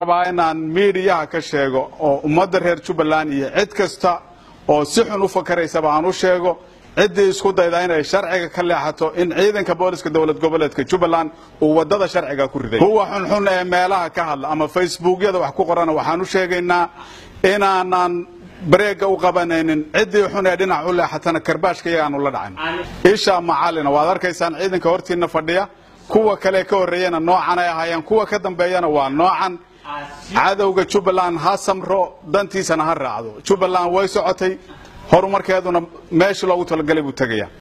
rabaa inaan miidiyaha ka sheego oo ummadda reer jubbaland iyo cid kasta oo si xun u fakaraysaba aan u sheego ciddii isku dayda inay sharciga ka leexato in ciidanka booliska dowlad goboleedka jubbaland uu wadada sharciga ku riday kuwa xunxun ee meelaha ka hadla ama facebookyada wax ku qorana waxaan u sheegaynaa inaanan bareega u qabanaynin ciddii xun ee dhinac u leexatana karbaashka iyagaanu la dhacin isha macalina waad arkaysaan ciidanka hortiina fadhiya kuwa kale ka horreeyana noocan ay ahaayeen kuwa ka dambeeyana waa noocan cadowga jubbaland ha samro dantiisana ha raacdo jubbaland way socotay horumarkeeduna meesha loogu talagalay buu tegaya